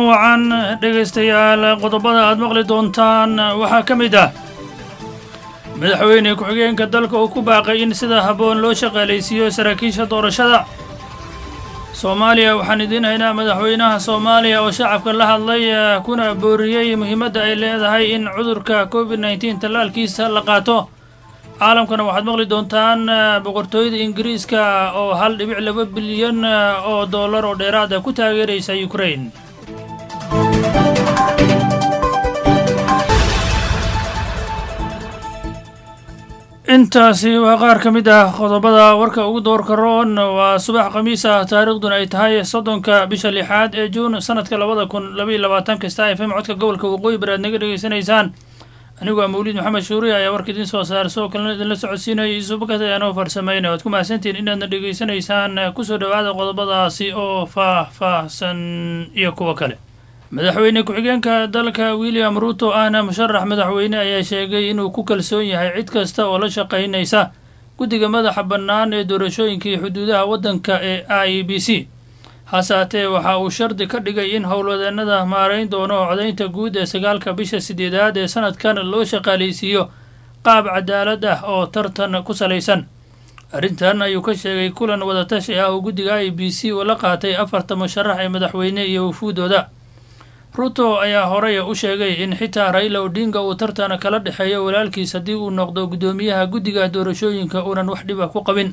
wacan dhegaystayaal qodobada aad maqli doontaan waxaa ka mid ah madaxweyne ku-xigeenka dalka uu ku baaqay in sida habboon loo shaqaalaysiiyo saraakiisha doorashada soomaaliya waxaan idiin haynaa madaxweynaha soomaaliya oo shacabka la hadlay kuna booriyey muhiimadda ay leedahay in cudurka covid nneteen tallaalkiisa la qaato caalamkana waxaad maqli doontaan boqortooyada ingiriiska oo hal dhibic laba bilyan oo dollar oo dheeraada ku taageeraysa ukrain intaasi waa qaar ka mid ah qodobada warka ugu doorka roon waa subax khamiis ah taariikhduna ay tahay soddonka bisha lixaad ee juun sanadka labada kun labaiyo labaatanka star f m codka gobolka waqooyi bari aad naga dhegaysanaysaan anigu waa mawliid maxamed shuuriya ayaa warka idiin soo saara sidoo kalena idinla socodsiinaya isubakat ayaanoo farsamayna waad ku mahadsantihiin inaadna dhegaysanaysaan kusoo dhowaada qodobadaasi oo faah-faahsan iyo kuwo kale madaxweyne ku-xigeenka dalka william ruuto ahna musharax madaxweyne ayaa sheegay inuu ku kalsoon yahay cid kasta oo la shaqaynaysa guddiga madaxa bannaan ee doorashooyinkii xuduudaha waddanka ee i b c hase haatee waxa uu shardi ka dhigay in howlwadeennada maarayn doono codaynta guud ee sagaalka bisha sideedaad ee sanadkan loo shaqaalaysiiyo qaab cadaalad ah oo tartan ku salaysan arrintan ayuu ka sheegay kulan wadatashi ah oo guddiga i b c uu la qaatay afarta musharax ee madaxweyne iyo wafuudooda ruto ayaa horey u sheegay in xitaa raila odinga uu tartan kala dhexeeyo walaalkiis haddii uu noqdo guddoomiyaha guddiga doorashooyinka uunan wax dhiba ku qabin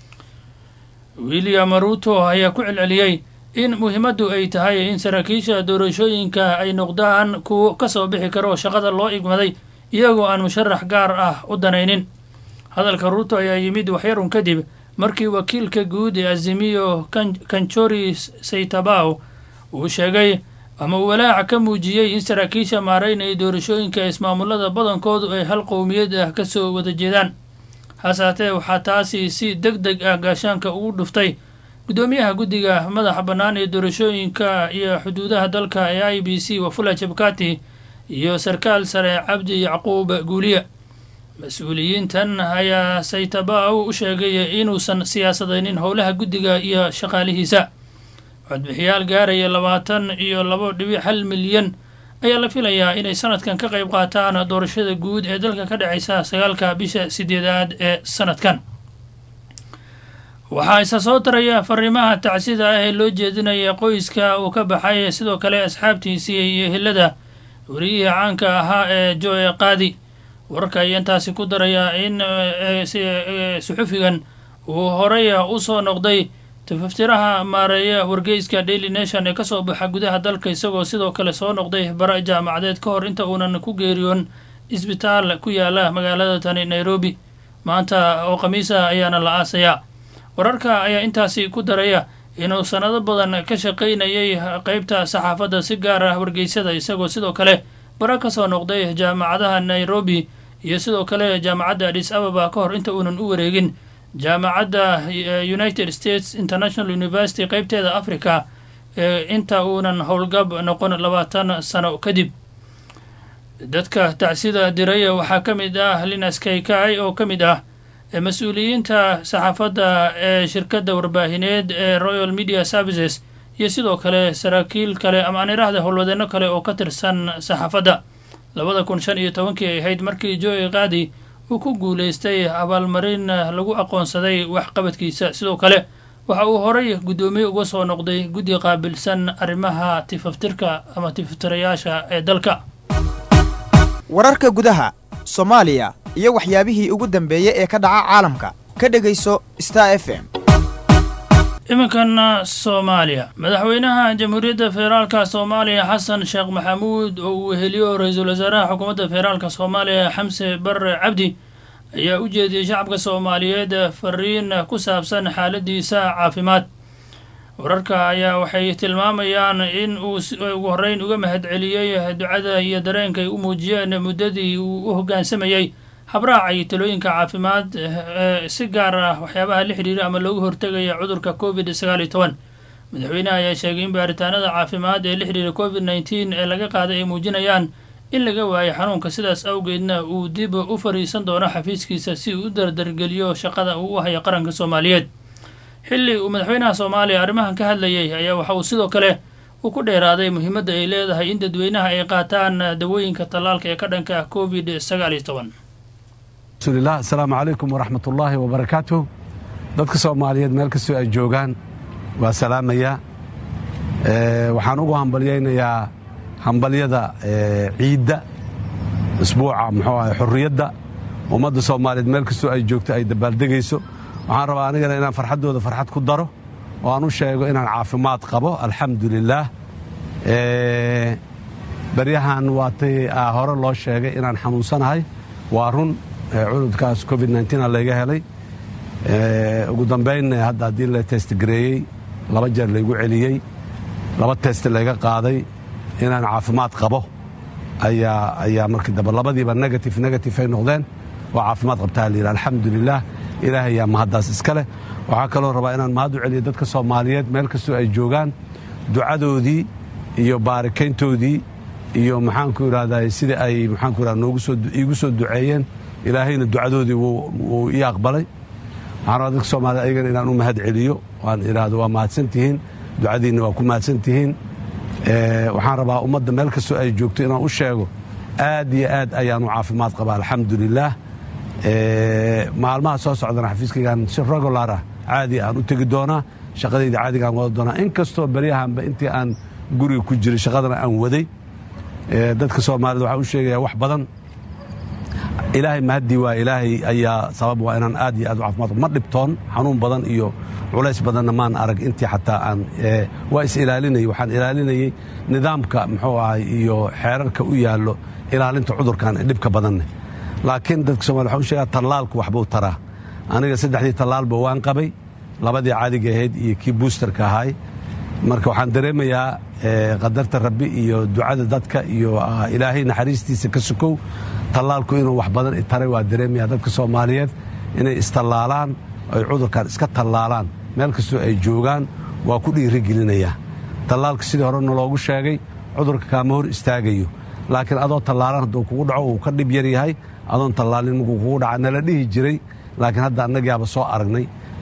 william ruto ayaa ku celceliyey in muhiimaddu ay tahay in saraakiisha doorashooyinka ay noqdaan kuwo ka soo bixi karo shaqada loo igmaday iyagoo aan musharax gaar ah u danaynin hadalka ruto ayaa yimid waxyarun kadib markii wakiilka guud ee azimiyo kanchori saytabaw uu sheegay ama uu walaaca ka muujiyey in saraakiisha maaraynaya doorashooyinka ismaamulada badankoodu ay hal qowmiyad ah ka soo wada jeedaan hase haatee waxaa taasi si deg deg ah gaashaanka ugu dhuftay guddoomiyaha guddiga madaxa bannaan ee doorashooyinka iyo xuduudaha dalka ee i b c wafula jabkati iyo sarkaal sare cabdi yacquub guuliya mas-uuliyiintan ayaa saytabaw u sheegay inuusan siyaasadaynin howlaha guddiga iyo shaqaalihiisa codbixiyaal gaaraya labaatan iyo labo dhibic hal milyan ayaa la filayaa inay sanadkan ka qayb qaataan doorashada guud ee dalka ka dhacaysa sagaalka bisha sideedaad ee sanadkan waxaa isa soo taraya fariimaha tacsida ah ee loo jeedinaya qoyska uu ka baxay sidoo kale asxaabtiisii iyo hillada wariyihii caanka ahaa ee joe qaadi wararka ayaa intaasi ku daraya in suxufigan uu horey u soo noqday tafaftiraha maareeya wargeyska daily nation ee kasoo baxa gudaha dalka isagoo sidoo kale soo noqday bara jaamacadeed ka hor inta uunan ku geeriyoon isbitaal ku yaala magaalada tani nairobi maanta oo khamiis ah ayaana la aasayaa wararka ayaa intaasi ku daraya inuu sanado badan ka shaqaynayay qeybta saxaafadda si gaar ah wargeysada isagoo sidoo kale bara kasoo noqday jaamacadaha nairobi iyo sidoo kale jaamacadda adis ababa ka hor inta uunan u wareegin jaamacadda united states international university qeybteeda africa ee inta uunan howlgab noqon labaatan sano kadib dadka tacsida diraya waxaa ka mid ah linas kaikai oo ka mid ah mas-uuliyiinta saxaafadda ee shirkadda warbaahineed ee royal media services iyo sidoo kale saraakiil kale ama aan iraahda howlwadeenno kale oo ka tirsan saxaafadda labada kun shan iyo tobankii ay ahayd markii joe qaadi uu ku guulaystay abaalmarin lagu aqoonsaday waxqabadkiisa sidoo kale waxa uu horay guddoomiye uga soo noqday guddi qaabilsan arrimaha tifaftirka ama tifaftirayaasha ee dalka wararka gudaha soomaaliya iyo waxyaabihii ugu dambeeyey ee ka dhaca caalamka ka dhegayso star f m iminkana soomaaliya madaxweynaha jamhuuriyadda federaalka soomaaliya xasan sheekh maxamuud oo uu weheliyo ra-iisul wasaaraha xukuumadda federaalka soomaaliya xamse barre cabdi ayaa u jeediyey shacabka soomaaliyeed fariin ku saabsan xaaladiisa caafimaad wararka ayaa waxay tilmaamayaan in uu ugu horreyn uga mahadceliyey ducada iyo dareenka ay u muujiyeen muddadii uu u hoggaansamayey habraaca iyo talooyinka caafimaad si gaar ah waxyaabaha la xidhiira ama loogu hortegaya cudurka covid sagaal iyo toban madaxweyneha ayaa sheegay in baaritaanada caafimaad ee la xidhiira covid nneteen ee laga qaaday ay muujinayaan in laga waayo xanuunka sidaas awgeedna uu dib u fariisan doono xafiiskiisa si uu u dardargeliyo shaqada uu u hayo qaranka soomaaliyeed xilli uu madaxweynaha soomaaliya arrimahan ka hadlayay ayaa waxa uu sidoo kale uu ku dheeraaday muhiimadda ay leedahay in dadweynaha ay qaataan dawooyinka tallaalka ee ka dhanka ah covid sagaal iyo toban rasuulilah asalaamu calaykum waraxmat ullaahi wabarakaatuh dadka soomaaliyeed meel kastoo ay joogaan waa salaamayaa waxaan ugu hambalyaynayaa hambalyada ciidda isbuuca muxuu ahay xurriyadda ummadda soomaaliyeed meel kastoo ay joogto ay dabaaldegayso waxaan rabaa anigana inaan farxaddooda farxad ku daro oo aan u sheego inaan caafimaad qabo alxamdu lilaah baryahan waatay hore loo sheegay inaan xanuunsanahay waa run cudurkaas covid a layga helay ugu dambayn hadda haddii la testgareeyey laba jeer laygu celiyey laba test layga qaaday inaan caafimaad qabo ayaa markii dambe labadiiba negative negative ay noqdeen waa caafimaad qabtaa layidhi alxamdu lilah ilaahay yaa mahaddaas iska leh waxaa kaloo rabaa inaan mahad u celiyo dadka soomaaliyeed meel kastoo ay joogaan ducadoodii iyo baarikayntoodii iyo maxaanku idhahdaa sida ay maxaanku idhahda noogu soo iigu soo duceeyeen ilaahayna ducadoodii wuu ii aqbalay waxaan rabaa dadka soomaaliyed ayagana inaan u mahad celiyo waan idhaahdo waa mahadsantihiin ducadiinna waa ku mahadsantihiin waxaan rabaa ummadda meel kastoo ay joogto inaan u sheego aad iyo aad ayaanu caafimaad qabaa alxamdu lilaah maalmaha soo socdana xafiiskaygaan si regular ah caadi aan u tegi doonaa shaqadayda caadigaan wada doonaa in kastoo beryahanba intii aan guriga ku jiray shaqadana aan waday dadka soomaaliyed waxaan u sheegayaa wax badan ilaahay mahaddii waa ilaahay ayaa sabab waa inaan aad iyo aad u caafimaad ma dhibtoon xanuun badan iyo culays badanna maan arag intii xataa aan waa is ilaalinayay waxaan ilaalinayey nidaamka muxuu ahay iyo xeerarka u yaallo ilaalinta cudurkan ee dhibka badanne laakiin dadka somalia waxaan u sheegaa tallaalku waxbuu taraa aniga saddexdii tallaalba waan qabay labadii caadiga ahayd iyo kii buusterka ahaay marka waxaan dareemayaa qadarta rabbi iyo ducada dadka iyo ilaahay naxariistiisa ka sukow tallaalku inuu wax badan taray waa dareemayaa dadka soomaaliyeed inay istallaalaan ay cudurkan iska tallaalaan meel kastoo ay joogaan waa ku dhiirigelinayaa tallaalka sidii horena loogu sheegay cudurka kaama hor istaagayo laakiin adoo tallaalan hadduu kugu dhaco uu ka dhib yar yahay adoon tallaalin markuu kugu dhaca nala dhihi jiray laakiin hadda annagaaba soo aragnay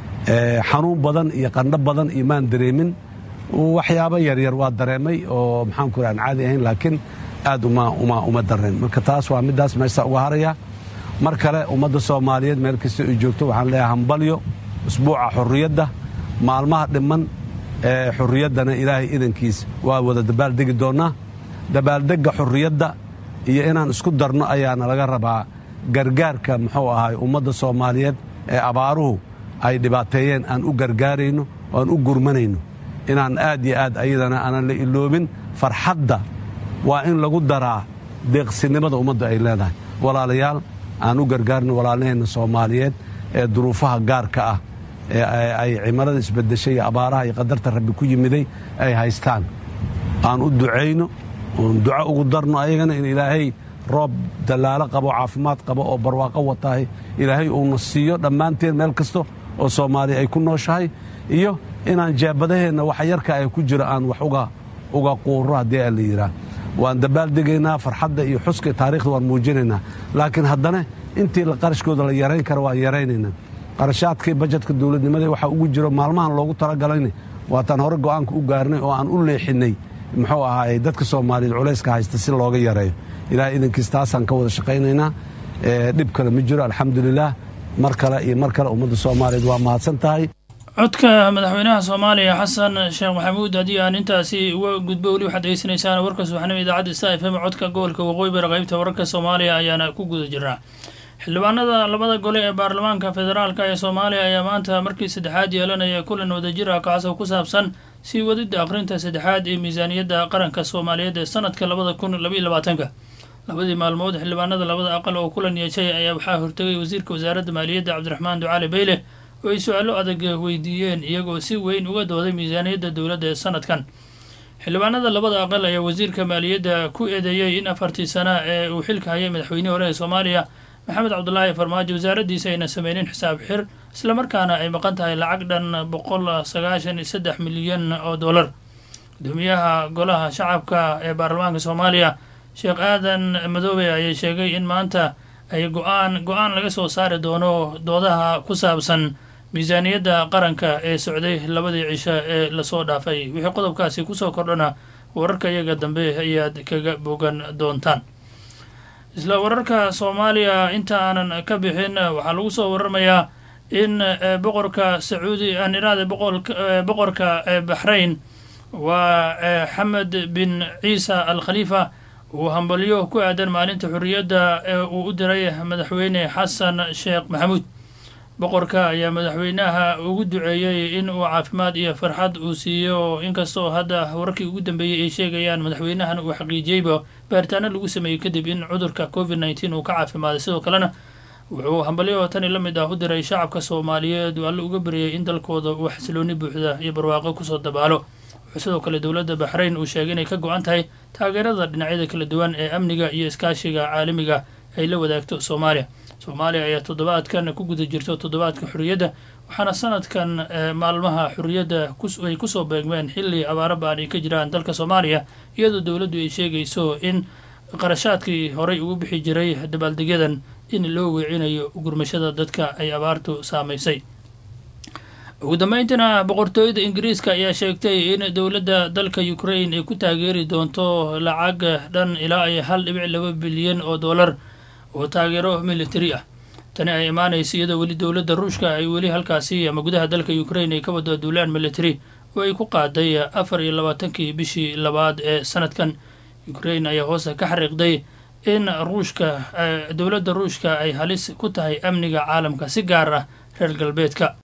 xanuun badan iyo qandho badan iyo maan dareemin waxyaabo yaryar waa dareemay oo maxaanku ira aan caadi ahayn laakiin aad uma dareen marka taas waa middaas meesha uga haraya mar kale ummadda soomaaliyeed meel kasta ay joogto waxaan leeyahay hambalyo usbuuca xurriyadda maalmaha dhimman ee xurriyaddana ilaahay idankiis waa wada dabaaldegi doonnaa dabaaldegga xurriyadda iyo inaan isku darno ayaana laga rabaa gargaarka muxuu ahay ummadda soomaaliyeed ee abaaruhu ay dhibaateeyeen aan u gargaarayno oo aan u gurmanayno inaan aad iyo aad ayadana aanan la iloobin farxadda waa in lagu daraa deeqsinimada ummadda ay leedahay walaalayaal aan u gargaarno walaalaheenna soomaaliyeed ee duruufaha gaarka ah ee ay cimarada isbedeshay iyo abaaraha iyo qadarta rabbi ku yimiday ay haystaan aan u ducayno oon duco ugu darno ayagana in ilaahay roob dallaalo qabo caafimaad qabo oo barwaaqo watahay ilaahay uuna siiyo dhammaanteen meel kasta oo soomaaliya ay ku nooshahay iyo inaan jaabadaheenna waxa yarka ay ku jiro aan wax uga quurro haddii a la yidhaah waan dabaaldegaynaa farxadda iyo xuska taarikhda waan muujinaynaa laakiin haddana intii qarashkooda la yarayn kara waan yaraynaynaa qarashaadkii bajetka dowladnimada waxaa ugu jiro maalmahan loogu talagalayna waataan hore go'aanka u gaarnay oo aan u leexinnay muxuu ahaay dadka soomaaliyeed culayska haysta si looga yareeyo ilaah idankiis taasaan ka wada shaqaynaynaa dhib kale ma jiro alxamdulilaah mar kale iyo mar kale ummadda soomaaliyeed waa mahadsan tahay codka madaxweynaha soomaaliya xasan sheekh maxamuud haddii aan intaasi uga gudbo weli waxaad degeysanaysaan warka subaxnimo idaacadda sta f m codka gobolka waqooyi bari qaybta wararka soomaaliya ayaana ku guda jirnaa xildhibaanada labada gole ee baarlamaanka federaalk ee soomaaliya ayaa maanta markii saddexaad yeelanaya kulan wadajir ah kaasoo ku saabsan sii wadida akhrinta saddexaad ee miisaaniyadda qaranka soomaaliyeed ee sanadka labada kun labaiyo labaatanka labadii maalmood xildhibaanada labada aqal oo kulan yeeshay ayaa waxaa hortegay wasiirka wasaaradda maaliyadda cabdiraxmaan ducaali beyle oo ay su-aalo adag weydiiyeen iyagoo si weyn uga dooday miisaaniyadda dowladda ee sanadkan xildhibaanada labada aqal ayaa wasiirka maaliyadda ku eedeeyey in afartii sana ee uu xilka hayay madaxweynihii hore ee soomaaliya maxamed cabdulaahi farmaajo wasaaraddiisa ayna sameynin xisaab xir islamarkaana ay maqan tahay lacag dhan boqol sagaashan iyo saddex milyan oo dollar gudoomiyaha golaha shacabka ee baarlamaanka soomaaliya sheekh aadan madoobe ayaa sheegay in maanta ay go-aan go-aan laga soo saari doono doodaha ku saabsan miisaaniyadda qaranka ee socday labadii cisho ee lasoo dhaafay wixii qodobkaasi kusoo kordhana wararka iyaga dambe ayaad kaga bogan doontaan isla wararka soomaaliya inta aanan ka bixin waxaa lagu soo waramayaa in boqorka sacuudi aan iraada boqorka baxrayn waa xamed bin ciisa al khaliifa uu hambalyo ku aadan maalinta xorriyadda ee uu u diray madaxweyne xasan sheekh maxamuud boqorka ayaa madaxweynaha ugu duceeyey in uu caafimaad iyo farxad uu siiyo inkastoo hadda wararkii ugu dambeeyey ay sheegayaan madaxweynahan uu xaqiijiyeyba baaritaano lagu sameeyey kadib in cudurka covid nneteen uu ka caafimaaday sidoo kalena wuxuu hambalyo tani la mid ah u diray shacabka soomaaliyeed uu alle uga baryay in dalkooda uu xasilooni buuxda iyo barwaaqo kusoo dabaalo wuxuu sidoo kale dowladda baxrayn uu sheegay inay ka go-an tahay taageerada dhinacyada kala duwan ee amniga iyo iskaashiga caalamiga ay la wadaagto soomaaliya soomaaliya ayaa toddobaadkan ku guda jirto toddobaadka xorriyadda waxaana sanadkan maalmaha xorriyadda ay kusoo beegmeen xilli abaaro baan ay ka jiraan dalka soomaaliya iyadoo dowladdu ay sheegayso in qarashaadkii horey ugu bixi jiray dabaaldegyadan in loo weecinayo gurmashada dadka ay abaartu saamaysay ugu dambeyntiina boqortooyada ingiriiska ayaa sheegtay in dowladda dalka ukraine ay ku taageeri doonto lacag dhan ilaa ay hal dhibic laba bilyan oo dollar oo taageero military ah tani ay imaanaysa iyadoo weli dowladda ruushka ay weli halkaasi ama gudaha dalka ukraine ay ka wado duulaan military oo ay ku qaaday afar iyo labaatankii bishii labaad ee sanadkan ukraine ayaa hoose ka xariiqday in ruushka dowladda ruushka ay halis ku tahay amniga caalamka si gaar ah reer galbeedka